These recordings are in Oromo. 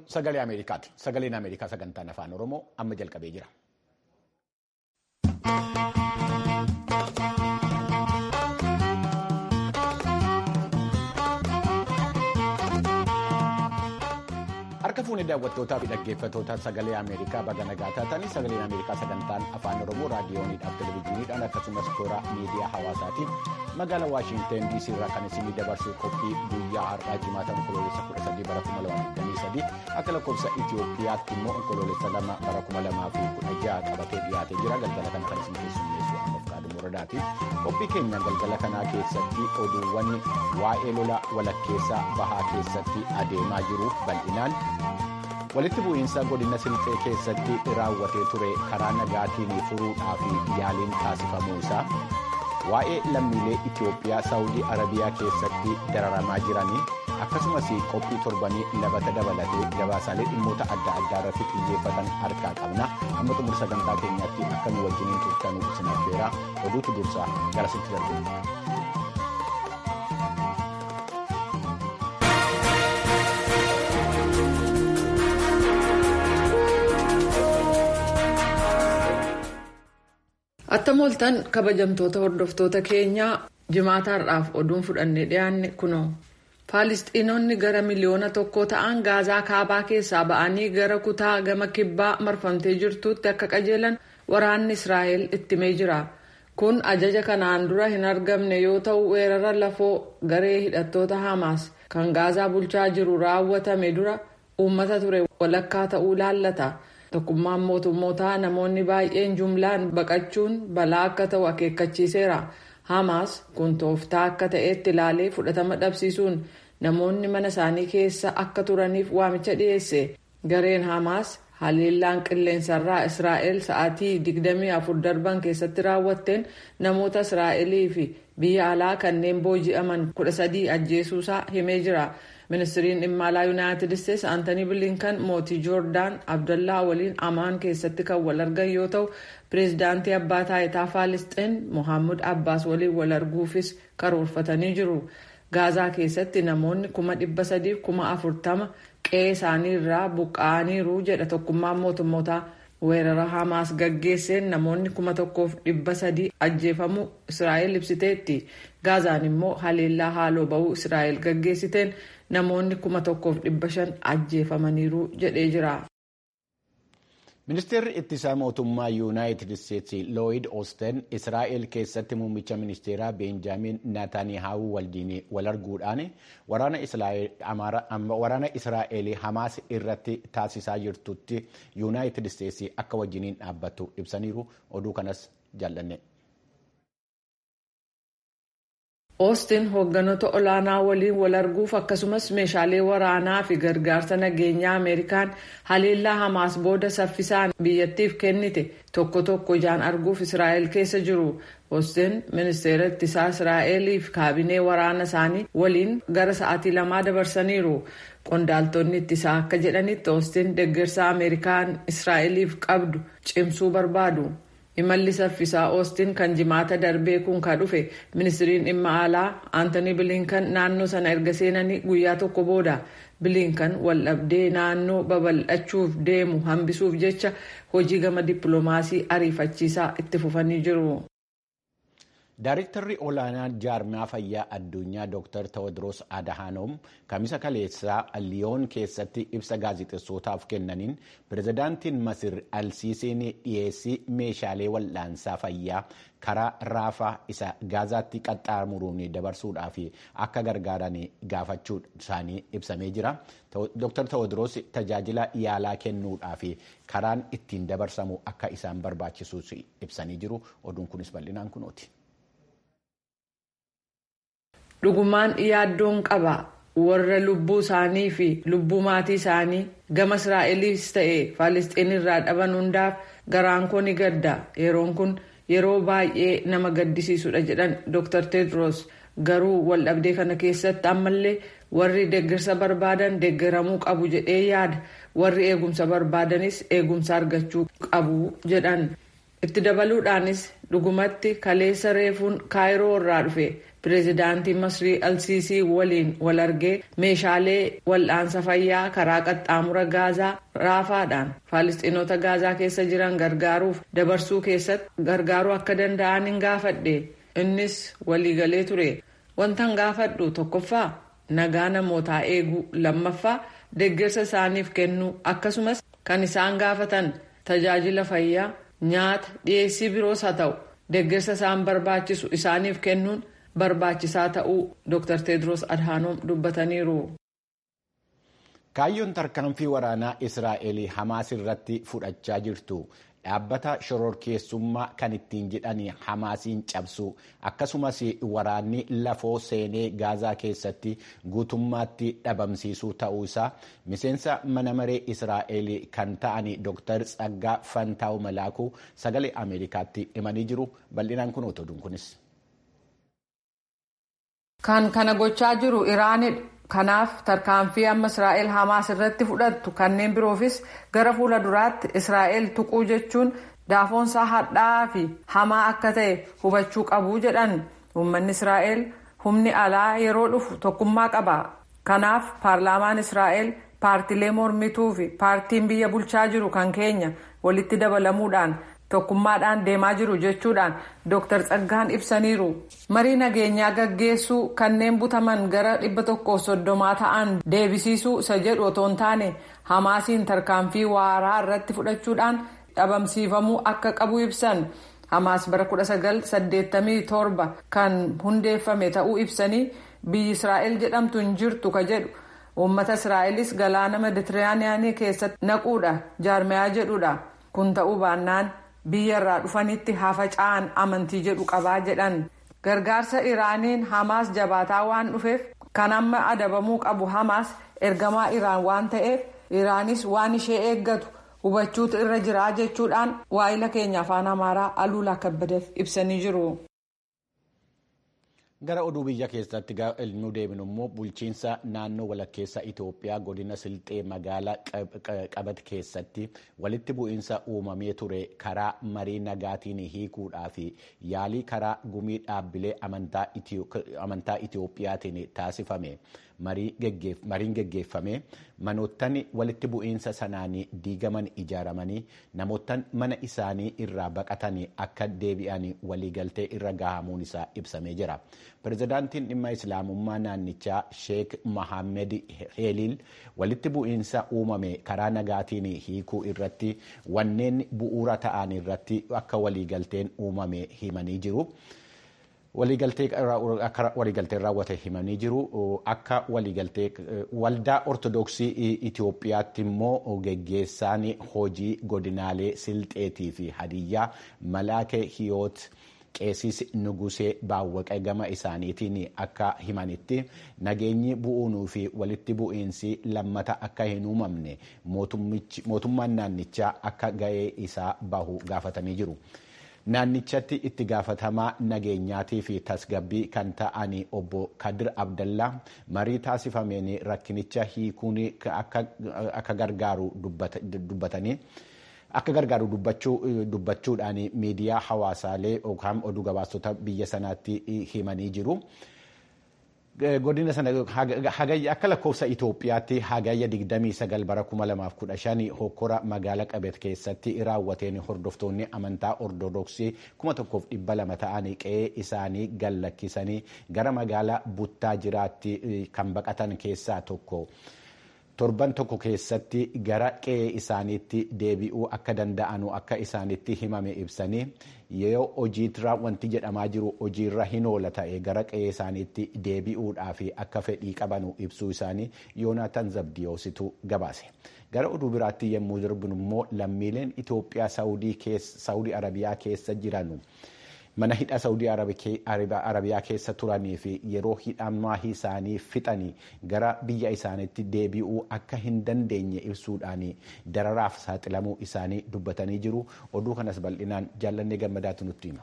sagalee Ameerikaati. Sagaleen Ameerikaa sagantaan afaan Oromoo amma jalqabee jira. Harka fuunee daawwattootaa fi dhaggeeffattoota sagalee Ameerikaa baga nagaa taatanii sagaleen Ameerikaa sagantaan afaan Oromoo raadiyooniidhaaf televezyiiniidhaan akkasumas toora miidiyaa hawaasaatiin magaalaa Waashinteen DC irraa kan isinii dabarsuu qophii guyyaa har'aa jimaata onkoloolessa 13 bara 2023 akka lakkoofsa Itoophiyaatti immoo onkoloolessa 2 bara 2016 qabatee dhiyaatee jira galgala kana kan isin keessummeessu ammaaf kaaduu muradaati. Qophii keenya galgala kanaa keessatti oduuwwan waa'ee lola walakkeessaa bahaa keessatti adeemaa jiru bal'inaan. walitti bu'iinsa godina silxee keessatti raawwatee ture karaa nagaatiin furuudhaaf yaaliin taasifamuu isaa waa'ee lammiilee itiyoophiyaa saawudii arabiyaa keessatti dararamaa jiranii akkasumas qophii torbanii labata dabalatee gabaasaalee dhimmoota adda addaa irratti xiyyeeffatan harkaa qabna amma xumura sagantaa keenyaatti akka nu wajjiniin turtanuu isin affeeraa oduutu dursaa gara sitti darbu. Attam ooltan kabajamtoota hordoftoota keenyaa jimaata har'aaf oduun fudhannee dhiyaanne kunoo. Faalistiinonni gara miliyoona tokko ta'an gaazaa kaabaa keessaa ba'anii gara kutaa gama kibbaa marfamtee jirtuutti akka qajeelan waraanni Israa'el ittimee jira. Kun ajaja kanaan dura hin argamne yoo ta'u weerara lafoo garee hidhattoota Hamaas kan gaazaa bulchaa jiru raawwatame dura uummata ture walakkaa ta'uu laallata. Tokkummaan mootummootaa namoonni baay'een jumlaan baqachuun balaa akka ta'u akeekkachiiseera. Hamaas kun tooftaa akka ta'etti ilaalee fudhatama dhabsiisuun namoonni mana isaanii keessa akka turaniif waamicha dhiyeesse. Gareen Hamaas haleellaan qilleensarraa Israa'el sa'aatii 24 darban keessatti raawwatteen namoota Israa'elii fi biyya alaa kanneen booji'aman 13 ajjeesuusaa himee jira. ministiriin dhimma alaa yuunaayitid isteetsi aantanii bilinkan mootii joordaan abdallaa waliin amaan keessatti kan wal argan yoo ta'u pireezidaantii abbaa taayitaa faalisxeen mohaammed abbaas waliin wal arguufis karoorfatanii jiru gaazaa keessatti namoonni kuma dhibba sadiif kuma afurtama qe'ee isaanii irraa buqqa'aniiru jedha tokkummaan mootummootaa weerara hamaas gaggeesseen namoonni kuma tokkoof dhibba sadii ajjeefamuu israa'el ibsiteetti gaazaan immoo haleellaa haaloo ba'uu israa'el gaggeessiteen namoonni kuma tokkoof dhibba shan ajjeefamaniiru jedhee jira. Ministeerri ittisaa mootummaa yuunaayitid isteetsi looyid oosten israa'el keessatti muummicha ministeeraa beenjaamin naataaniyaahuu waliin wal arguudhaan waraana israa'el hamaas irratti taasisaa jirtutti yuunaayitid isteetsi akka wajjiniin dhaabbattu ibsaniiru oduu kanas jaallanne. Oostiin hoogganoota olaanaa waliin wal arguuf akkasumas meeshaalee waraanaa fi gargaarsa nageenyaa Ameerikaan haleellaa Hamaas booda saffisaan biyyattiif kennite tokko tokko ijaan arguuf Israa'el keessa jiru. Oostiin ministeera ittisaa Israa'elii fi kaabinee waraana isaanii waliin gara sa'aatii lamaa dabarsaniiru. Qondaaltonni ittisaa akka jedhanitti Oostiin deeggarsa Ameerikaan Israa'eliif qabdu cimsuu barbaadu. imalli saffisaa oostiin kan jimaata darbee kun ka dhufe ministiriin dhimma alaa aantanii bilinkan naannoo sana erga seenanii guyyaa tokko booda bilinkan waldhabdee naannoo babal'achuuf deemu hambisuuf jecha hojii gama dippiloomaasii ariifachiisaa itti fufanii jiru. Daayiriktarri olaanaa jaarmaa fayyaa addunyaa Dr. Tewodiroos Adahanoom kamisa kaleessaa liyoon keessatti ibsa gaazexeessootaaf kennaniin pirezidaantiin Masir Alsiisiin dhiyeessii meeshaalee wal'aansaa fayyaa karaa raafaa isa gaazaatti qaxxaamuruun dabarsuudhaaf akka gargaaran gaafachuu isaanii ibsamee jira. Dr. Tewodiroos tajaajila yaalaa kennuudhaaf karaan ittiin dabarsamu akka isaan barbaachisus ibsanii jiru. Oduun kunis bal'inaan kunooti. dhugumaan yaaddoon qaba warra lubbuu isaanii fi lubbuu maatii isaanii gama israa'eliis ta'e faalisxiin irraa dhaban hundaaf garaan koo ni gadda yeroon kun yeroo baay'ee nama gaddisiisudha jedhan dr tedros garuu waldhabdee kana keessatti ammallee warri deeggarsa barbaadan deeggaramuu qabu jedhee yaada warri eegumsa barbaadanis eegumsa argachuu qabu jedhan itti dabaluudhaanis dhugumatti kaleessa reefuun kaayiroo irraa dhufe pireezidaantii masrii alsiisii waliin wal argee meeshaalee wal'aansa fayyaa karaa qaxxaamura gaazaa raafaadhaan faalistiinota gaazaa keessa jiran gargaaruuf dabarsuu keessatti gargaaruu akka danda'an hin gaafadhe innis waliigalee ture wantan gaafadhu tokkoffaa nagaa namootaa eeguu lammaffaa deeggarsa isaaniif kennuu akkasumas kan isaan gaafatan tajaajila fayyaa nyaata dhiyeessii biroos haa ta'u deeggarsa isaan barbaachisu isaaniif kennuun barbaachisaa ta'uu dr tedros adhaanoom dubbataniiru. kaayyoon tarkaanfii waraanaa israa'el hamaas irratti fudhachaa jirtu dhaabbata shororkeessummaa kan ittiin jedhanii hamaasiin cabsu akkasumas waraanni lafoo seenee gaazaa keessatti guutummaatti dhabamsiisuu ta'uu isaa miseensa mana maree israa'el kan ta'an dr tsaggaa fantaa'u malaakuu sagalee ameerikaatti himanii jiru bal'inaan kun otoduun kunis. kan kana gochaa jiru iraanidha. kanaaf tarkaanfii amma israa'el hamaas irratti fudhattu kanneen biroofis gara fuula duraatti israa'el tuquu jechuun daafoonsaa hadhaa'aa fi hamaa akka ta'e hubachuu qabu jedhan uummanni israa'el humni alaa yeroo dhufu tokkummaa qaba kanaaf paarlaamaan israa'el paartilee mormituu fi paartiin biyya bulchaa jiru kan keenya walitti dabalamuudhaan tokkummaadhaan deemaa jiru jechuudhaan dr tsaggaan ibsaniiru marii nageenyaa gaggeessuu kanneen butaman gara dhibba tokkoof soddomaa ta'an deebisiisuu isa jedhu otoo hin taane hamaasiin tarkaanfii waaraa irratti fudhachuudhaan dhabamsiifamuu akka qabu ibsan hamaas bara 1987 kan hundeeffame ta'uu ibsanii biyyi israa'el jedhamtu hin jirtu ka jedhu uummata israa'elis galaana meditiraaniyaanii keessatti naquudha jaarmayaa jedhudha kun ta'uu baannaan. biyya irraa dhufanitti hafa ca'an amantii jedhu qabaa jedhan gargaarsa iraaniin hamaas jabaataa waan dhufeef kan amma adabamuu qabu hamaas ergamaa iraan waan ta'eef iraanis waan ishee eeggatu hubachuutu irra jiraa jechuudhaan waa'ila keenya afaan amaaraa aluulaa kabbadeef ibsanii jiru. gara oduu biyya keessatti nu deebinu immoo bulchiinsa naannoo walakkeessa itoophiyaa godina silxee magaalaa qabat keessatti walitti bu'iinsa uumamee ture karaa marii nagaatiin hiikuudhaa fi yaalii karaa gumii dhaabbilee amantaa itoophiyaatiin taasifame mariin geggeeffame manoottan walitti bu'iinsa sanaanii diigaman ijaaramanii namoottan mana isaanii irraa baqatan akka deebi'an waliigaltee irra gahamuun isaa ibsamee jira. pirezidaantiin dhimma islaamummaa naannichaa sheek mohaammed heeliil walitti bu'iinsa uumame karaa nagaatiin hiikuu irratti wanneen bu'uura ta'an irratti akka waliigalteen uumame himanii jiru. waliigaltee raawwate himanii jiru akka waliigaltee waldaa ortodoksii Itoophiyaatti immoo geggeessaan hojii godinaalee silxeetii fi hadiyyaa malaakee hiyoot. qeesis nugusee baawwaqee gama isaaniitiin akka himanitti nageenyi bu'uunuu fi walitti bu'iinsi lammata akka hin uumamne mootummaan naannichaa akka ga'ee isaa bahu gaafatanii jiru. naannichatti itti gaafatamaa nageenyaatii fi tasgabbii kan ta'an obbo kadir abdallaa marii taasifameen rakkinicha hiikuun akka gargaaru dubbatanii. akka gargaaru dubbachuudhaan miidiyaa hawaasaalee yookaan oduu gabaastota biyya sanaatti himanii jiru. godina sana hagayya akka lakkoofsa Itoophiyaatti hagayya 29 bara 2015 hokkora magaala qabet keessatti raawwateen hordoftoonni amantaa ortodoksii 1200 ta'anii qe'ee isaanii gallakkisanii gara magaala buttaa jiraatti kan baqatan keessaa tokko. torban tokko keessatti gara qe'ee isaaniitti deebi'uu akka danda'anu akka isaanitti himame ibsanii yoo hojiirra wanti jedhamaa jiru hojiirra hin oola ta'e gara qe'ee isaaniitti deebi'uudhaaf akka fedhii qabanu ibsuu isaanii yoonaataan zabdiyoositu gabaase. gara oduu biraatti yommuu darbinu immoo lammiileen Itoophiyaa Saawudii Arabiyaa keessa jiranu. mana hidha saawudii arabiyaa keessa turanii fi yeroo hidhamaa isaanii fixanii gara biyya isaaniitti deebi'uu akka hin dandeenye ibsuudhaan dararaaf saaxilamuu isaanii dubbatanii jiru oduu kanas bal'inaan jaallannee gammadaatu nutti hima.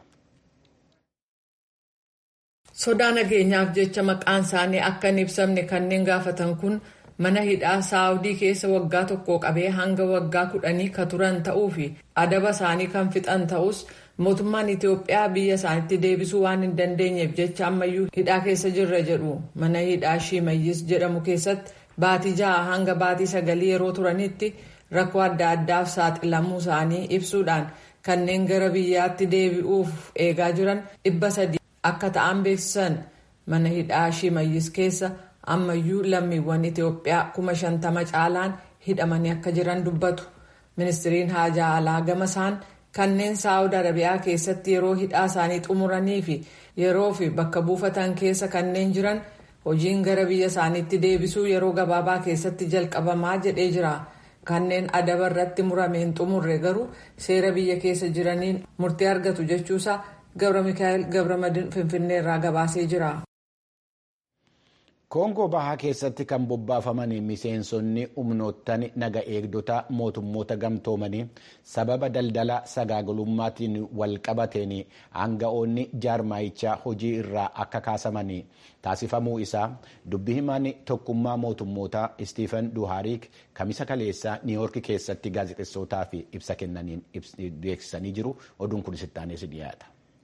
sodaa nageenyaaf jecha maqaan isaanii akka hin ibsamne kanneen gaafatan kun mana hidhaa saawudii keessa waggaa tokko qabee hanga waggaa kudhanii ka turan ta'uu fi adaba isaanii kan fixan ta'us mootummaan itiyoophiyaa biyya isaanitti deebisuu waan hin dandeenyeef jecha ammayyuu hidhaa keessa jirra jedhu mana hidhaa shimayyis jedhamu keessatti baatii ja'a hanga baatii sagalii yeroo turanitti rakkoo adda addaaf saaxilamuu isaanii ibsuudhaan kanneen gara biyyaatti deebi'uuf eegaa jiran dhibba sadii akka ta'an beeksisan mana hidhaa shimayyis keessa ammayyuu lammiiwwan itiyoophiyaa kuma shantama caalaan hidhamanii akka jiran dubbatu ministiriin haajaa alaa gama isaan kanneen saawud arabiyaa keessatti yeroo hidhaa isaanii xumuranii fi yeroo fi bakka buufatan keessa kanneen jiran hojiin gara biyya isaaniitti deebisuu yeroo gabaabaa keessatti jalqabamaa jedhee jira kanneen adaba irratti murameen xumurre garuu seera biyya keessa jiraniin murtii argatu jechuusaa gabra mikaa'el gabramadin finfinneerraa gabaasee jira. koongoo bahaa keessatti kan bobbaafaman miseensonni humnoottan naga eegdota mootummoota gamtoomanii sababa daldala sagaagalummaatiin walqabateen aanga'oonni jaarmaayichaa hojii irraa akka kaasaman taasifamuu isaa dubbi himaan tokkummaa mootummoota istiifan duhaariik kamisa kaleessaa niiwoorki keessatti gaazexessootaaf ibsa kennaniin beeksisanii jiru oduun kun sittaanees dhiyaata.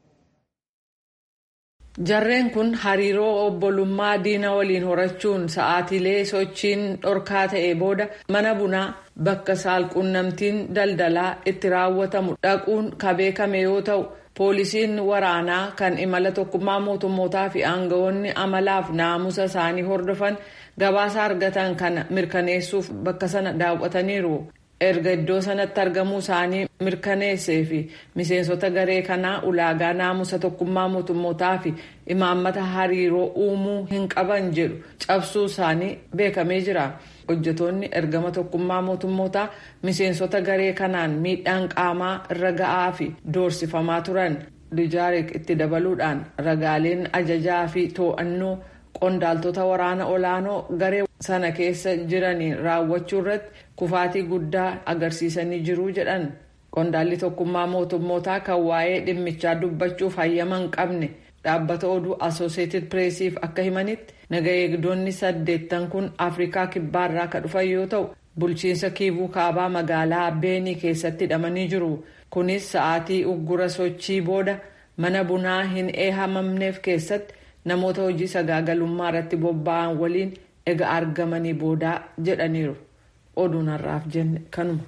jarreen kun hariiroo obbolummaa diina waliin horachuun sa'aatiilee sochiin dhorkaa ta'e booda mana bunaa bakka saalquunnamtiin daldalaa itti raawwatamu dhaquun kan beekame yoo ta'u poolisiin waraanaa kan imala tokkummaa mootummootaa fi aangawoonni amalaaf naamusa isaanii hordofan gabaasa argatan kana mirkaneessuuf bakka sana daawwataniiru. erga iddoo sanatti argamuu isaanii mirkaneessee fi miseensota garee kanaa ulaagaa naamusa tokkummaa mootummootaa fi imaammata hariiroo uumuu hin qaban jedhu cabsuu isaanii beekamee jira. hojjetoonni ergama tokkummaa mootummootaa miseensota garee kanaan miidhaan qaamaa irra ga'aa fi doorsifamaa turan dijaarik itti dabaluudhaan ragaaleen ajajaa fi to'annoo qondaaltota waraana olaanoo garee sana keessa jiraniin raawwachuu irratti kufaatii guddaa agarsiisanii jiru jedhan qondaalli tokkummaa mootummootaa kan waa'ee dhimmichaa dubbachuuf hayyama hin qabne dhaabbata oduu asooseetid pireesiif akka himanitti naga eegdonni saddeettan kun afrikaa kibbaarraa kan dhufan yoo ta'u bulchiinsa kiivuu kaabaa magaalaa beenii keessatti hidhamanii jiru kunis sa'aatii uggura sochii booda mana bunaa hin eehamamneef keessatti namoota hojii sagaagalummaa irratti bobba'an waliin ega argamanii boodaa jedhaniiru oduun har'aaf jenne kanuma.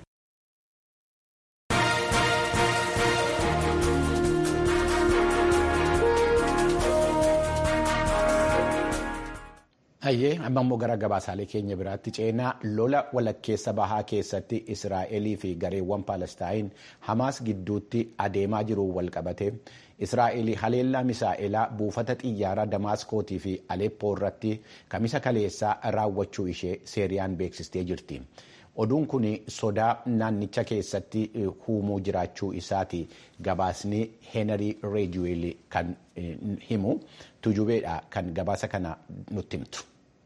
Hayyee amma immoo gara gabaasaalee keenya biraatti ceenaa lola walakkeessa bahaa keessatti Israa'elii fi gareewwan Paalestaayin Hamaas gidduutti adeemaa jiru walqabate Israa'el haleellaa misaa'elaa buufata xiyyaaraa Damaaskootii fi Aleppoo irratti kamisa kaleessaa raawwachuu ishee seeriyaan beeksistee jirti. Oduun kun sodaa naannicha keessatti huumuu jiraachuu isaati gabaasni Heenarii Reejuweel kan himu tujubeedha kan gabaasa kana nutti himtu.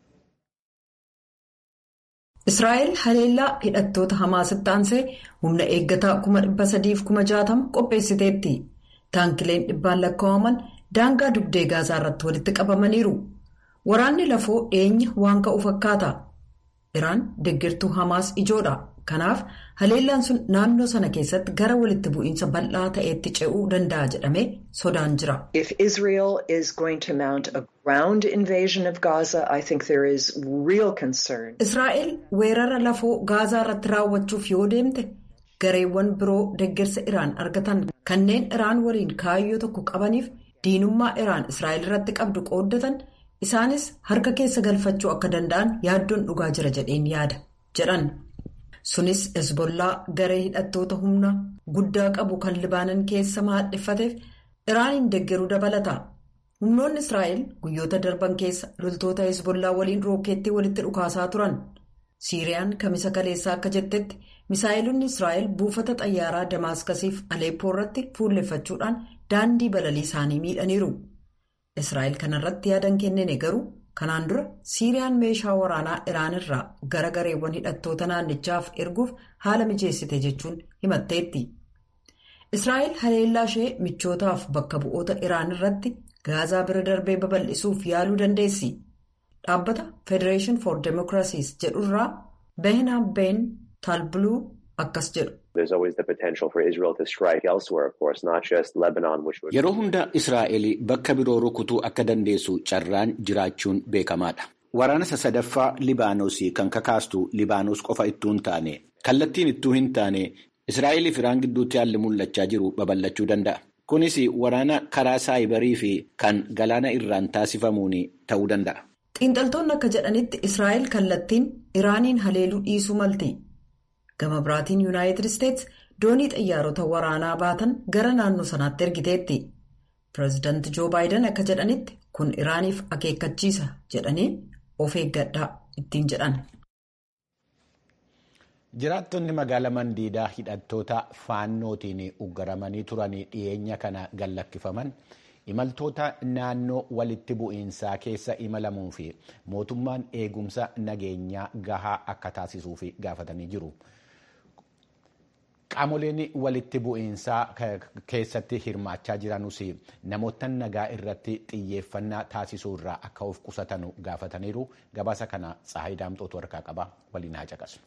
Israa'el haleellaa hidhattoota Hamaasitti aansee humna eeggataa kuma dhibba sadiif kuma jaatama qopheessiteetti. Taankileen dhibbaan lakkaa'aman daangaa dugdee gaazaa irratti walitti qabamaniiru. Waraanni lafoo dhiyeenya waan ka'u fakkaata. Iraan deeggartuu Hamaas ijoodha. Kanaaf haleellaan sun naannoo sana keessatti gara walitti bu'iinsa bal'aa ta'etti ce'uu danda'a jedhamee sodaan jira. If Israel is going to mount a ground invasion of Gaza, I think there is real concern. Israa'el weerara lafoo gaazaa irratti raawwachuuf yoo deemte gareewwan biroo deeggarsa Iraan argatan kanneen Iraan waliin kaayyoo tokko qabaniif diinummaa Iraan Israa'el irratti qabdu qooddatan isaanis harka keessa galfachuu akka danda'an yaaddoon dhugaa jira jedheen yaada jedhan. Sunis Hezbollaa garee hidhattoota humna guddaa qabu kan Libaanan keessa maadheffateef Iraaniin deeggaruu dabalata. Humnoonni Israa'el guyyoota darban keessa loltoota Hezbollaa waliin rookeettii walitti dhukaasaa turan. Siiriyaan kamisa kaleessaa akka jettetti misaa'ilonni Israa'el buufata xayyaaraa Damaaskasiif Aleeppoo irratti fuulleffachuudhaan daandii balalii isaanii miidhaniiru. Israa'el kanarratti yaadan kennine garuu kanaan dura Siiriyaan meeshaa waraanaa Iraan irraa gara gareewwan hidhattoota naannichaaf erguuf haala mijeessite jechuun himatteetti. Israa'el haleellaa ishee michootaaf bakka bu'oota Iraan irratti gaazaa bira darbee babal'isuuf yaaluu dandeessi. dhaabbata federeeshin for demokiraasiis jedhurraa behnam been taalbuluu akkas jedhu. Yeroo hunda Israa'el bakka biroo rukutuu akka dandeessu carraan jiraachuun beekamaadha. Waraana sadaffaa Libaanos kan kakaastu Libaanos qofa ittuu hin taane kallattiin ittuu hin taane Israa'el fi Iraan gidduutti haalli mul'achaa jiru babal'achuu danda'a. Kunis waraana karaa saayibarii fi kan galaana irraan taasifamuun ta'uu danda'a. Xiinxaltoonni akka jedhanitti Israa'el kallattiin Iraaniin haleeluu dhiisuu malti. Gama biraatiin Yuunaayitid Isteets doonii xiyyaarota waraanaa baatan gara naannoo sanaatti ergiteetti. Pireezidaanti Joo Baayiden akka jedhanitti kun Iraaniif akeekkachiisa jedhanii of eeggadhaa ittiin jedhan. Jiraattonni magaalaa Mandiidaa hidhattoota faannootiin uggaramanii turanii dhiyeenya kana gallakkifaman imaltoota naannoo walitti bu'iinsaa keessa imalamuu fi mootummaan eegumsa nageenyaa gahaa akka taasisuuf gaafatanii jiru. Qaamoleen walitti bu'iinsaa keessatti hirmaachaa jiranus namoota nagaa irratti xiyyeeffannaa taasisuu irraa akka of qusatan gaafataniiru. Gabaasa kana Tsahaayii Daamxootu harkaa qaba. Waliin haa caqasu.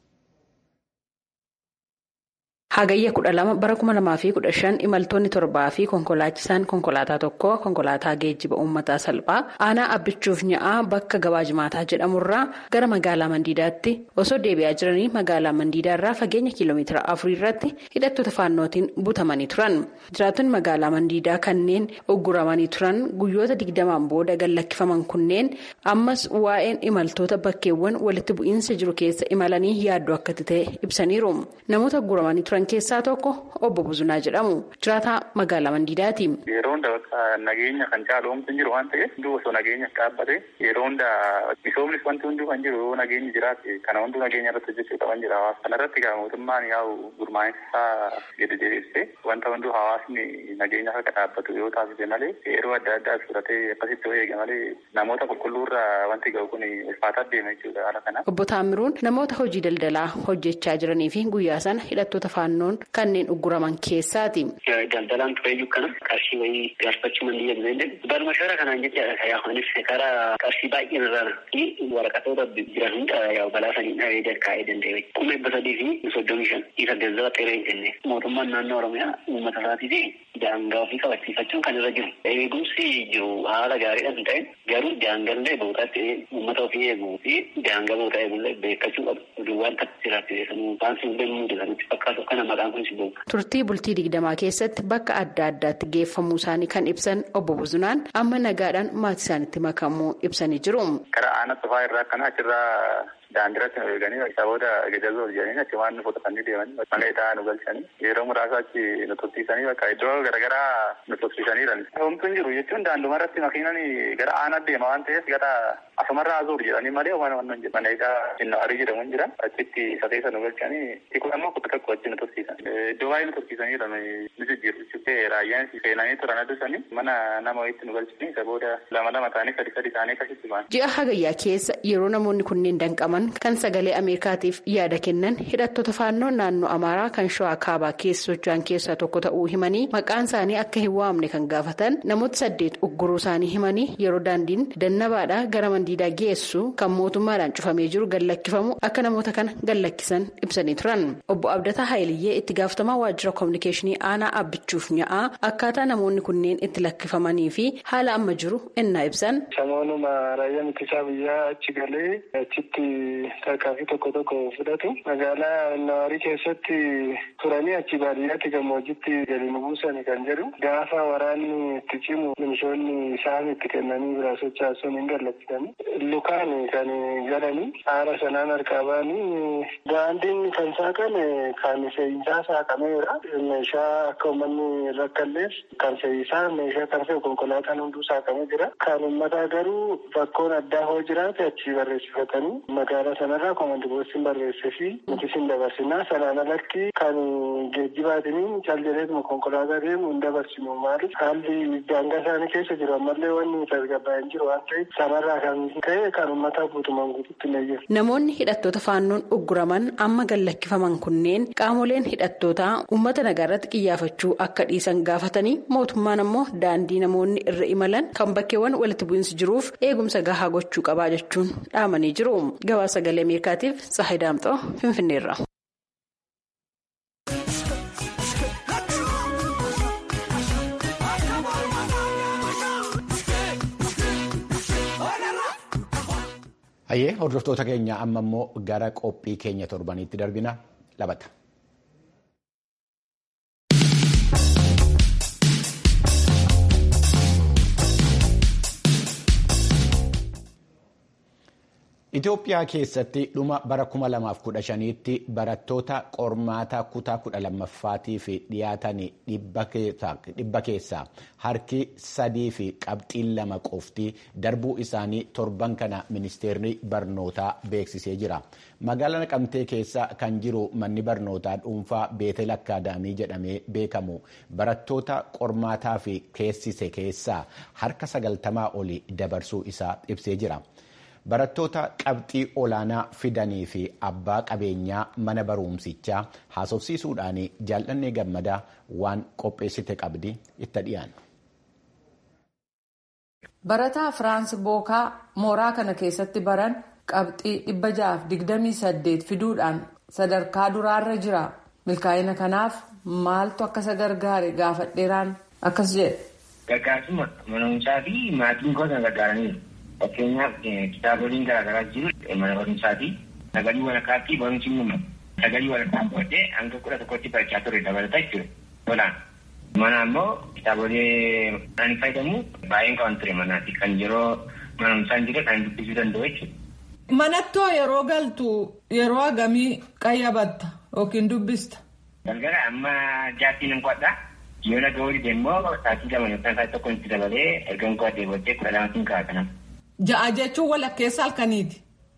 Hagayya kudha lama bara kuma lamaa fi kudha shan imaltoonni torbaa fi konkolaachisaan konkolaataa tokko konkolaataa geejjiba uummataa salphaa aanaa abbichuuf nya'aa bakka gabaa jimaataa jedhamurraa gara magaalaa Mandiidaatti osoo deebi'aa jiranii magaalaa Mandiidaarraa fageenya kiiloomeetira afurii irratti hidhattoota faannootiin butamanii turan. Jiraattonni magaalaa Mandiidaa kanneen ugguramanii turan guyyoota digdamaan booda gallakkifaman kunneen ammas waa'een imaltoota bakkeewwan walitti bu'iinsa jiru keessa imalanii yaaddoo akka ta'e ibsaniiru. Namoota ugguramanii turan keessaa tokko obbo Buzunaa jedhamu jiraataa magaalaa Mandiidaati. Yeroo hunda nageenya kan caalu homtu hin jiru waan ta'eef hunduu osoo nageenya dhaabbate yeroo hunda misoomnis wanti hunduu kan jiru yoo nageenyi jiraate kana hunduu nageenya irratti hojjechuu qaban jira hawaasa. Kana irratti gaa mootummaan yaa'u gurmaa'insa gadi deebisee wanta hunduu hawaasni nageenya akka dhaabbatu yoo taasise malee yeroo adda addaa fudhatee akkasitti yoo eege malee namoota qulqulluurra wanti ga'u kun ulfaataa deema jechuudha haala kana. Obbo Taamiruun namoota hojii daldalaa hojjechaa jiranii fi guyyaa sana hidhattoota faannoon kanneen ugguraman keessaati. Daldalaan tureeyyuu kana qarshii wayii gaafachuu mandiyya bineellee baruma shara kanaan jechaadha yaa'anis karaa qarshii baay'een irraa fi waraqatoota jiran hunda yaa'u balaa sanii dhabee jalkaa'ee danda'e. Kuma dhibba sadii fi soddomii shan isa gazzaba xeeree hin jenne mootummaan naannoo Oromiyaa uummata isaatii fi daangaa ofii kabachiifachuun kan irra jiru. Eegumsi jiru haala gaariidhaan hin ta'in garuu daangallee bootaatti uummata ofii eeguu fi daangaa bootaa eegullee beekachuu qabu. Duwwaan takka jiraachuu waan sun deemuu danda'u fakkaatu kana maqaan kun si beeku. Turtii bultii digdamaa keessatti bakka adda addaatti geeffamuu isaanii kan ibsan obbo Buzunaan amma nagaadhaan maatii isaanitti makamuu ibsanii jiru. Karaa aanaa xufaa irraa kana achirraa daandiratti nu eeganii saboota gajjaboo jedhanii achi waan nu fudhatanii deemanii mana hidhaa nu galchanii yeroo muraasa achi nu tursiisanii bakka iddoo garaagaraa nu tursiisaniiran. Homtuu hin jiru jechuun daanduma irratti makiinaan gara aanaa deema waan ta'eef gara asumarraa azuur jedhanii malee waan waan hin mana hidhaa inni arii jedhamu hin jira achitti sateessa nu galchanii tikuu ammoo kudha tokko achi nu tursiisan. Iddoo baay'ee nu tursiisaniiru nu jijjiiru jechuudha raayyaan seenanii turan addusanii mana nama wayitti nu galchanii isa booda lama lama ta'anii sadi sadi ta'anii akkasitti ba'an. Ji'a hagayyaa keessa yeroo namoonni kunneen danqaman kan sagalee ameerikaatiif yaada kennan hidhattoota faannoo naannoo amaaraa kan shawaa kaabaa keessa socho'an keessaa tokko ta'uu himanii maqaan isaanii akka hin waamne kan gaafatan namoota saddeet ugguruu isaanii himanii yeroo daandiin dannabaadhaa gara mandiidaa geessu kan mootummaadhaan cufamee jiru gallakkifamu akka namoota kana gallakkisan ibsanii turan obbo abdataa haayiliyyee itti gaafatamaa waajjira koominikeeshinii aanaa abbichuuf nya'aa akkaataa namoonni kunneen itti lakkifamanii fi haala amma jiru innaa ibsan. Samoonuma raayyaan ittisaa biyyaa achi galee achitti tarkaanfii tokko tokko fudhatu magaalaa nawaarii keessatti turanii achi baadiyyaatti gammoojjitti gadi nu buusan kan jedhu gaafa waraanni itti cimu milishoonni isaan itti kennanii biraa sochaasan hin gallakkisan lukaan kan galanii haala sanaan harkaa ba'anii daandiin kan saaqan kan fe'iisaa saaqameera meeshaa akka uummanni rakkalleef kan fe'iisaa meeshaa kan fe'u konkolaataan hunduu saaqamee jira kan uummataa garuu bakkoon addaa hoo jiraate achi barreessifatanii magaalaa sanarraa koomandi boosiin barreessee fi nuti sin dabarsinaa sanaan alatti kan geejjibaatiin calleeletuma konkolaataa deemu hin dabarsinu maaliif haalli daangaa isaanii keessa jiru ammallee wanni tasgabbaa'ee hin jiru waan ta'eef sanarraa kan ka'e kan uummataa guutumaan guututti hin eeyyatu. Namoonni hidhattoota faannoon ugguraman amma gallakkifaman kunneen qaamoleen hidhattootaa uummata nagaarratti xiyyeeffachuu akka dhiisan gaafatanii mootummaan ammoo daandii namoonni irra imalan kan bakkeewwan walitti bu'iinsi jiruuf eegumsa gahaa gochuu qabaa jechuun dhaamanii jiru. Gabaasa sagalee Ameerikaatiif Tsahayi Daamxoo Finfinneerra. Hayyee hordoftoota keenya amma immoo gara qophii keenya torbaniitti darbina labata. Itoophiyaa keessatti dhuma bara 2015tti barattoota qormaata kutaa 12ffaatiif dhiyaatan dhibba keessaa harki sadii fi qabxiin lama qofti darbuu isaanii torban kana ministeerri barnootaa beeksisee jira. Magaalaa Naqamtee keessa kan jiru manni barnootaa dhuunfaa Beetel Akkaadaamii jedhamee beekamu barattoota qormaataa fi keessise keessaa harka sagaltamaa olii dabarsuu isaa ibsee jira. Barattoota qabxii olaanaa fidanii fi abbaa qabeenyaa mana barumsichaa haasofsiisuudhaan jaallannee gammadaa waan qopheessite qabdi itti dhiyaannu. Barataa Firaans Bookaa mooraa kana keessatti baran qabxii dhibba ja'aaf digdamii saddeet fiduudhaan sadarkaa duraarra jira. Milkaa'ina kanaaf maaltu akka isa gargaare gaafadheeraan akkas jedhe. Gargaarsuma mana barumsaa fi maatiin gosa gargaaraniiru. Fakkeenyaaf kitaaboliin garaagaraa jiru mana barumsaati. Sagalee walakkaatti barumsi uumama. Sagalee walakkaa booddee hanga kudha tokkotti barachaa ture dabalata jechuudha. Tolaan. Mana ammoo kitaabolee ani fayyadamu baay'een qaban ture manaati. Kan yeroo mana barumsaan jire kan dubbisuu danda'u jechuudha. Manattoo yeroo galtu yeroo hagamii qayyabatta yookiin dubbista? Galgala amma jaattiin hin qo'adha. Yoo naga horii deemmoo sa'aatii lama yookaan sa'aatii tokko itti dabalee erga hin qo'adhee booddee kudha lamaatiin ka'a kanama. Ja'a jechuun walakkeessa halkaniiti.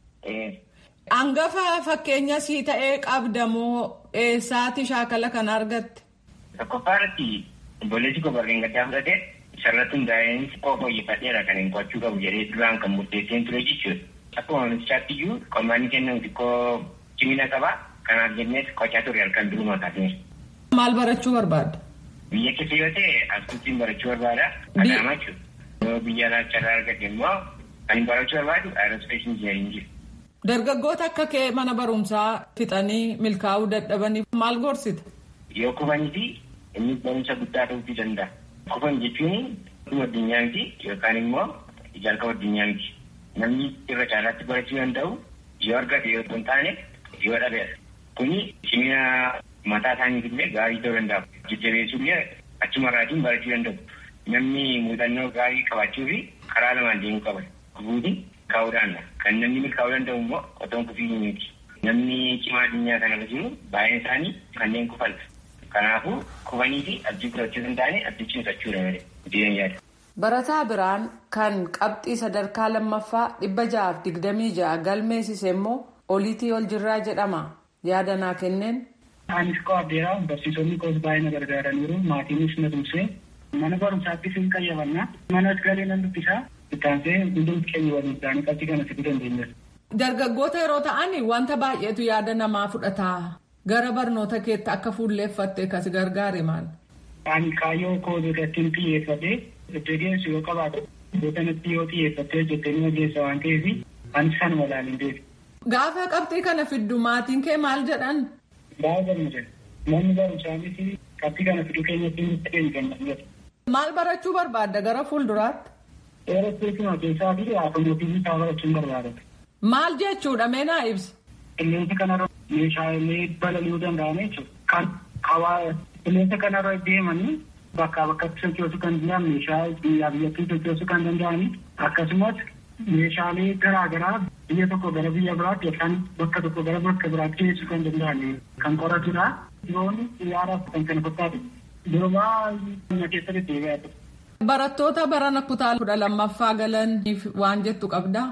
Hangafa fakkeenya sii ta'ee qabdamoo eessaati shaakala kan argatte? Tokkoffaa irratti obboleessi gobarreen gaddaa fudhatee isarratti hundaa'een xiqqoo fooyyeffadheera kan hin qo'achuu qabu jedhee duraan kan murteesseen ture jechuudha. Akkuma ministaatti iyyuu qormaanni kennamu xiqqoo cimina qaba. Kanaaf jennees qocaa ture halkan duruma kaasnees. Maal barachuu barbaadda? Biyya keessa yoo ta'e asxuutiin barachuu barbaada. Adaamaa jechuudha. Yoo biyya alaachaa argate immoo kan barachuu barbaadu aerospees injiniyaringii. Dargaggoota akka kee mana barumsaa fixanii milkaa'uu dadhabaniif maal gorsita? Yoo kufanii fi inni barumsa guddaa ta'uu danda'a. Kufan jechuun dhuma addunyaa miti yookaan immoo jalqaba addunyaa miti. Namni irra caalaatti barachuu danda'u yoo argate yoo hin taane yoo dhabeera. Kuni cimina mataa isaaniif illee gaarii ta'uu danda'a. Jajjabeessuu illee achumarraatiin barachuu danda'u. Namni muuxannoo gaarii qabaachuu fi karaa lamaan deemuu qaba. Kufuutiin kaa'uudhaan kan namni milkaa'uu danda'u immoo otoo hin kufiin miti. Namni cimaa addunyaa kanarra jiru baay'een isaanii kanneen kufan. Kanaafuu kufanii fi abdii kutachuu hin taane abdii cimsachuudha malee. Diidan yaada. Barataa biraan kan qabxii sadarkaa lammaffaa dhibba ja'aaf digdamii ja'a galmeessise immoo oliitii ol jirraa jedhama. Yaada naa kenneen. Anis qo'addeera barsiisonni koos baay'ee na gargaaraniiru maatiinis na tumsee mana barumsaattis hin qayyabanna manas galee nan dubbisaa ittaansee hundumti keenya waliin isaanii qabxii kana fiduu dandeenya. Dargaggoota yeroo ta'an wanta baay'eetu yaada namaa fudhata. Gara barnoota keetti akka fuulleeffatte kas gargaare maal? Ani kaayyoo koo irratti xiyyeeffatee deddeebiinsi yoo qabaatu bootanatti yoo xiyyeeffattee hojjettee ni ogeessa waan ta'eef anis kanuma ilaalin beeku. Gaafa qabxii kana fiddu maatiin kee maal jedhan? Baay'ee gammada. Manni barumsaanis qabxii kana fiduu keenyatti nutti keenya gammada. Maal barachuu barbaadda gara fuulduraatti? Eerospeesuma keessaa fi aatomootiivii isaa barachuun barbaada. Maal jechuudha mee naa ibsa? Qilleensa kanarra meeshaalee balali'uu danda'an jechuudha. Kan hawaa qilleensa kanarra deemanii bakkaa bakkatti sochoosuu kan danda'an meeshaa biyyaa biyyattii sochoosuu kan danda'anii akkasumas meeshaalee garaa garaa biyya tokko gara biyya biraatti yookaan bakka tokko gara bakka biraatti geessuu kan danda'an kan qoratudha. Diroonni xiyyaaraaf kan kana fakkaatu durumaa na keessa deddeebi'aa ture. Barattoota barana kutaa kudha lammaffaa galaniif waan jettu qabdaa?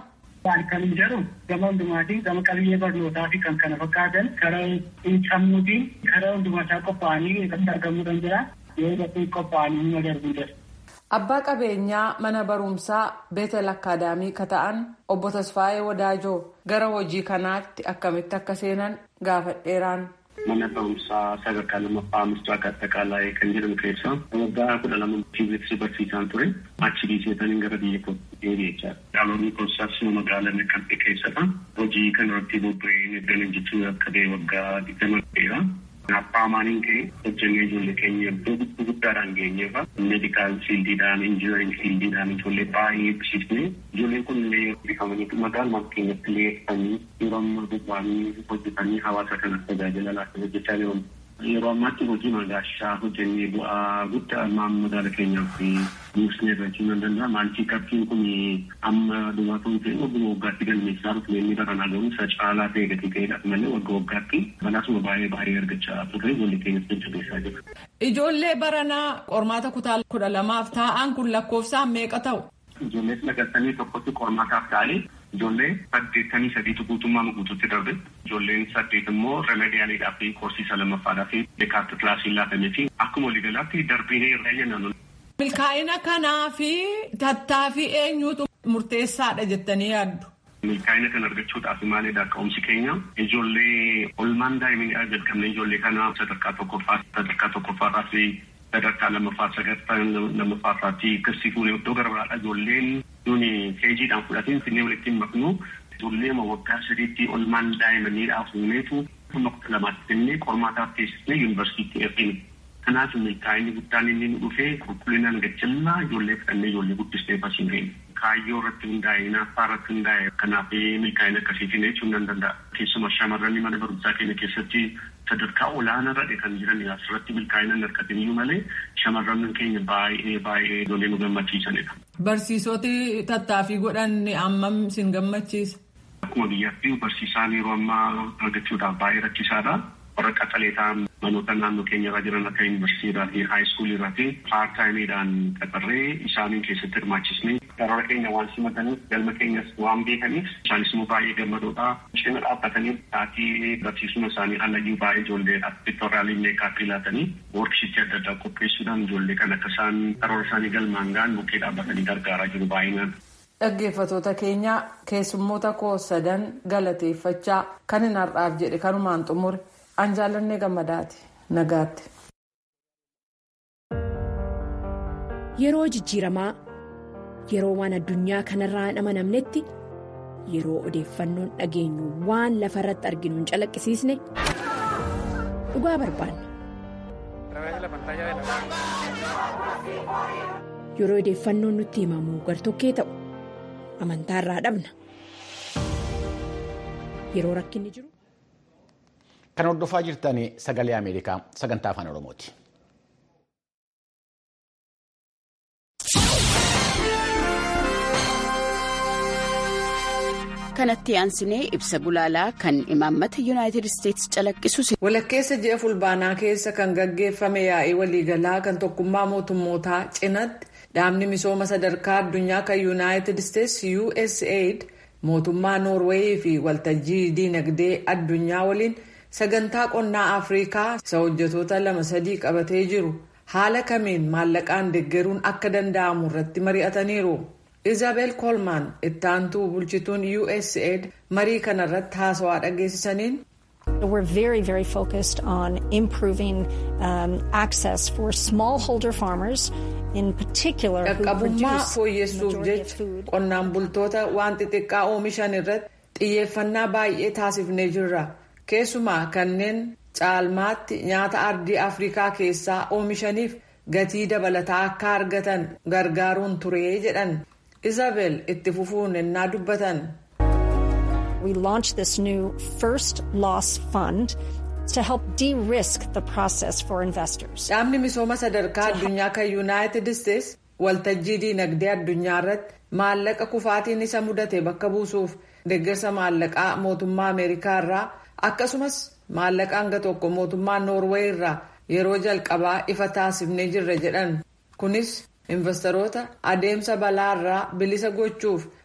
Kan hin jedhu gama hundumaatiin gama qabiyyee barnootaa fi kan kana fakkaatan karaa sammuutiin karaa hundumaasaa qophaa'anii irratti argamuu danda'a. Yoo irratti qophaa'anii nama darbuu jira. Abbaa qabeenyaa mana barumsaa Beetel Akkaadaamii ka ta'an obbo Tasfaayee Wadaajoo gara hojii kanaatti akkamitti akka seenan gaafadheeraan. Mana barumsaa sadarkaa lammaffaa Misraaq Attaqaalaa kan jedhamu keessa waggaa kudha lama fiiziksii barsiisaan ture. Achi dhiiseetaniin gara biyya kootti deebi'e jechaadha. Dhaloonni koolsaas magaalaa Naqqabee keessadha. Hojii kanarratti bobba'ee eeggalan jechuun akka ta'e waggaa digdama ta'eera. Abbaa maaliin ka'e hojjennee ijoollee keenya iddoo guddaadhaan geenyeefa. Meedikaal fiildiidhaan, injinaring fiildiidhaan ijoollee baay'ee eebbisiisne. Ijoolleen kun illee bifamanii magaaluma keenyatti illee dhufanii yeroo ammaa bobba'anii hojjetanii hawaasa kanaaf tajaajila laata hojjechaa jiru. Yeroo ammaatti hojii magaashaa hojjennee bu'aa guddaa ammaan magaala keenyaaf buusnee irratti nan danda'a. Maaltii qabxiin kun amma dhumaatuun ta'e waggaa waggaatti galmeessaa dhufu inni baranaa garuu isa caalaa ta'e gatii ta'edhaaf malee waggaa waggaatti balaasuma baay'ee baay'ee argachaa turre ijoollee keenyas jajjabeessaa jira. Ijoollee baranaa qormaata kutaa kudha lamaaf taa'an kun lakkoofsaan meeqa ta'u? Ijoollee sagaltamii tokkotti qormaataaf taa'ee ijoollee saddeettamii sadiitu guutummaa guutuutti darbe ijoolleen saddeet immoo remediyaaliidhaa fi korsiisa lammaffaadhaa fi deekaarti kilaasii laatamee fi akkuma waliigalaatti darbiinee irraa jennan. Milkaa'ina kanaa fi tattaaffii eenyuutu murteessaadha jettanii yaaddu? Milkaa'ina kan argachuudhaaf maalidha ka'umsi keenya ijoollee olmaan daa'iminii jalqabne ijoollee kana sadarkaa tokkoffaa sadarkaa tokkoffaarraa fi sadarkaa lammaffaa sadarkaa lammaffaarraatti kirsiifuun iddoo garaagaraadha ijoolleen nuni keejiidhaan fudhatiin finnee walitti hin maknu ijoollee waggaa sadiitti olmaan daa'imaniidhaa fuuneetu kuma kudha lamaatti finnee qormaataaf teessisnee yuunivarsiitii ergine. Kanaaf milkaa'inni guddaan inni nu dhufee qulqullinaan gajjallaa ijoollee fudhannee ijoollee guddistee barsiifne. Kaayyoo irratti hundaa'e naaffaa irratti hundaa'e kanaaf milkaa'ina akkasiitiin jechuun nan danda'a. Keessumaa shamarran mana barumsaa keenya keessatti sadarkaa olaanaa irra kan jiran asirratti milkaa'ina hin argatiniyyuu malee shamarran keenya baay'ee baay'ee ijoollee nu gammachiisanidha. Barsiisoti tattaaffii godhan ammam sin gammachiisa? Akkuma biyyaatti barsiisaan yeroo ammaa argachuudhaaf baay'ee rakkisaadha. warra qaxalee ta'an manoota naannoo keenya irra jiran akka yuunivarsiitiidhaa fi haayiskuulii irraa fi paartaayimiidhaan qaxarree isaaniin keessatti hirmaachisnee karoora keenya waan simataniif galma keenyas waan beekaniif isaanis immoo baay'ee gammadoodha. Cina dhaabbatanii taatii barsiisuma isaanii alayyuu baay'ee ijoolleedhaaf piiktooraalii meekaappii laatanii woorkshiitii adda addaa qopheessuudhaan ijoollee kan akka isaan karoora isaanii galmaan ga'an bukkee dhaabbatanii gargaaraa jiru baay'inaan. Dhaggeeffattoota keenya keessummoota koo sadan galateeffachaa kan hin har'aaf jedhe kanumaan xumure. An jaallannee gammadaati nagaatti. Yeroo jijjiiramaa yeroo waan addunyaa kanarraa hin amanamnetti yeroo odeeffannoon dhageenyu waan lafa irratti arginu hin calaqqisiisne dhugaa barbaanna. Yeroo odeeffannoon nutti himamu gartokkee ta'u amantaarraa dhabna. Yeroo rakkinni jiru. Kan hordofaa jirtan sagalee Ameerikaa sagantaa afaan Oromooti. kanatti aansinee ibsa gulaalaa kan imaammata yuunaayitid isteetsi calaqqisu. walakkeessa ji'a fulbaanaa keessa kan gaggeeffame yaa'ii waliigalaa kan tokkummaa mootummootaa cinatti dhaabni misooma sadarkaa addunyaa kan yuunaayitid isteetsi usaid mootummaa noorweeyii fi waltajjii diinagdee addunyaa waliin. sagantaa qonnaa afrikaa isa hojjetoota lama sadii qabatee jiru haala kamiin maallaqaan deeggaruun akka danda'amu irratti mari'ataniiru izaabel koolmaan ittaantuu bulchituun usaid marii kana irratti haasawaa dhageessisaniin. We're very, very focused on improving um, access for smallholder farmers in particular who Dhaqqabummaa produce fooyyessuuf jecha qonnaan bultoota waan xixiqqaa oomishan irratti xiyyeeffannaa baay'ee taasifnee jirra. keessumaa kanneen caalmaatti nyaata ardii afrikaa keessaa oomishaniif gatii dabalataa akka argatan gargaaruun turee jedhan isabel itti fufuun ennaa dubbatan. We launched this new first loss fund to help de-risk the process for investors. Dhaabni misooma sadarkaa addunyaa kan yuunaayitid isteetsi waltajjii diinagdee addunyaa irratti maallaqa kufaatiin isa mudate bakka buusuuf deeggarsa maallaqaa mootummaa ameerikaa irraa. akkasumas maallaqa hanga tokko mootummaa noorweey irraa yeroo jalqabaa ifa taasifnee jirra jedhan kunis investoroota adeemsa balaa irraa bilisa gochuuf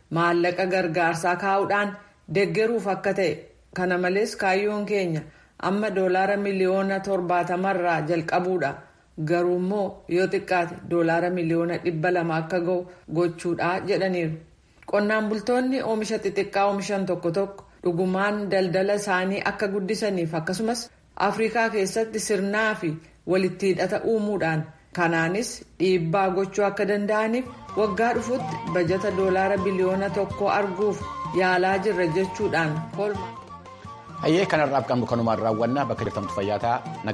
maallaqa gargaarsaa kaa'uudhaan deggeruuf akka ta'e kana malees kaayyoon keenya amma doolaara miliyoona torbaatamarraa jalqabuudha garuu immoo yoo xiqqaate doolaara miliyoona dhibba lama akka ga'u gochuudha jedhaniiru qonnaan bultoonni oomisha xixiqqaa oomishan tokko tokko dhugumaan daldala isaanii akka guddisaniif akkasumas afrikaa keessatti sirnaa fi walitti hidhata uumuudhaan kanaanis dhiibbaa gochuu akka danda'aniif waggaa dhufutti bajata doolaara biliyoona tokko arguuf yaalaa jirra jechuudhaan kolma. hayyee kanarraaf qabnu kanumaan raawwannaa bakka jirtamtu fayyaa ta'a